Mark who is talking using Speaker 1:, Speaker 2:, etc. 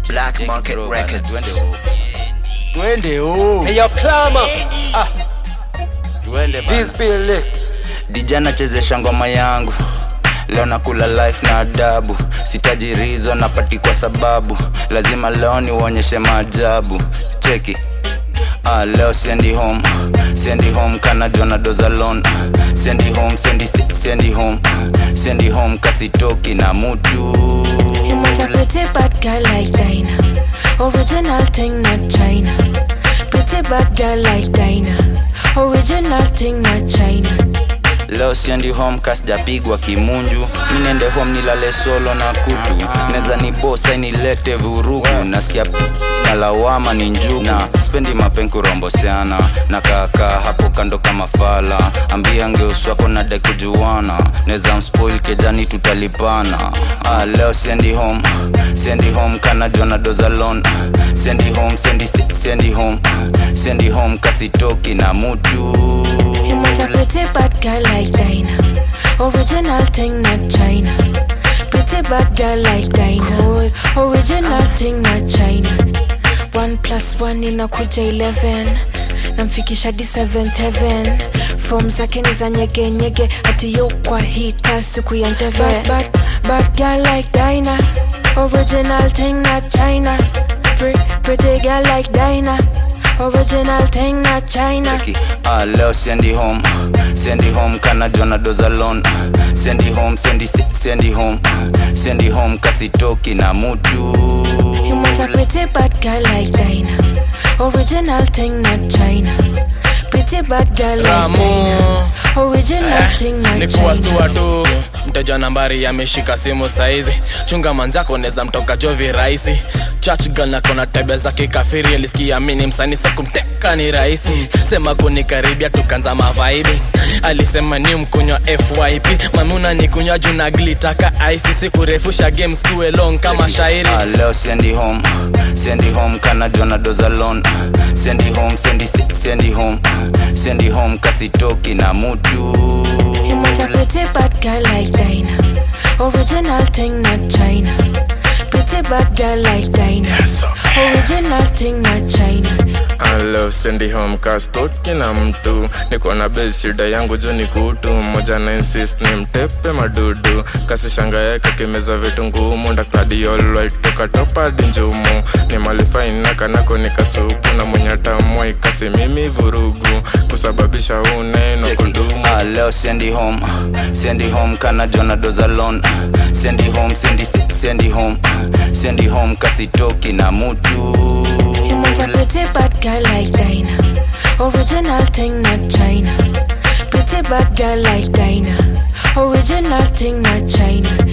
Speaker 1: Black Market Records.
Speaker 2: twende home.
Speaker 3: Hey, yo, Clama,
Speaker 2: twende bana.
Speaker 3: this Billy.
Speaker 4: dijana chezesha ngoma yangu leo nakula life na adabu sitajirizo napati kwa sababu lazima leo niuonyeshe maajabu cheki Ah, leo siendi home siendi home kana jona dozalon siendi home siendi, siendi home siendi home kasitoki na mutu
Speaker 5: You want a pretty bad girl like Dinah. Original thing, not China. Pretty bad girl like Dinah. Original thing, not China.
Speaker 4: leo siendi home kasijapigwa kimunju mi nende home nilale solo na kutu neza ni bosa nilete vurugu nasikia p- na lawama ni njugu na spendi mapenku romboseana na kaakaa hapo kando kama fala ambia ngeuswako na dekujuana neza mspoil kejani tutalipana ah, leo siendi home siendi home kana jona dozalon siendi home siendi, siendi home siendi home kasitoki na mutu
Speaker 5: You want a pretty bad girl like Dinah. Original thing, not China. Pretty bad girl like Dinah. Original thing, not China. One plus one inakuja 11 namfikisha di 7th heaven fom zake ni za nyegenyege hati yo kwa hita siku ya njeve bad, bad, bad girl like Dinah. Original thing, not China. Pre, pretty girl like Dinah. Original thing, not China.
Speaker 4: Ki, ah, leo siendi home siendi home kana jona dozalon siendi home siendi, siendi home siendi home kasitoki na mutu
Speaker 5: You want a pretty bad girl like Dinah. Original thing, not China. Pretty bad girl like
Speaker 6: Ramu.
Speaker 5: Dinah. Original thing, not
Speaker 6: ni
Speaker 5: China.
Speaker 6: kuwastua tu mteja nambari ameshika simu saizi chunga manzako neza mtoka jovi rahisi church girl na kona tabia za kikafiri alisikia mini msani so kumteka ni rahisi sema kunikaribia tukanza mavaibi alisema ni mkunywa fyp mamuna ni kunywa juu na glitaka icc kurefusha game skue long kama shairi
Speaker 4: ah, leo siendi home siendi home kana jona dozalon siendi home siendi, siendi home siendi home kasitoki na mutu
Speaker 5: You want a pretty bad girl like Dinah. Original thing, not China. Pretty bad girl like Dinah. Original thing, not China.
Speaker 7: Hello, sendi home kastoki na mtu niko na base shida yangu juu ni kutu mmoja na insist ni mtepe madudu kasi shanga yake kimeza vitu ngumu ndakladiolwaitoka topadi njumu ni malifaina kanako nikasupu na mwenye tamwai kasi mimi vurugu kusababisha uneno kudumu
Speaker 4: ah, leo siendi home siendi home kana jona dozalon siendi home siendi, siendi home siendi home kasitoki na mutu
Speaker 5: You want a pretty bad girl like Dinah. Original thing, not China. Pretty bad girl like Dinah. Original thing, not China.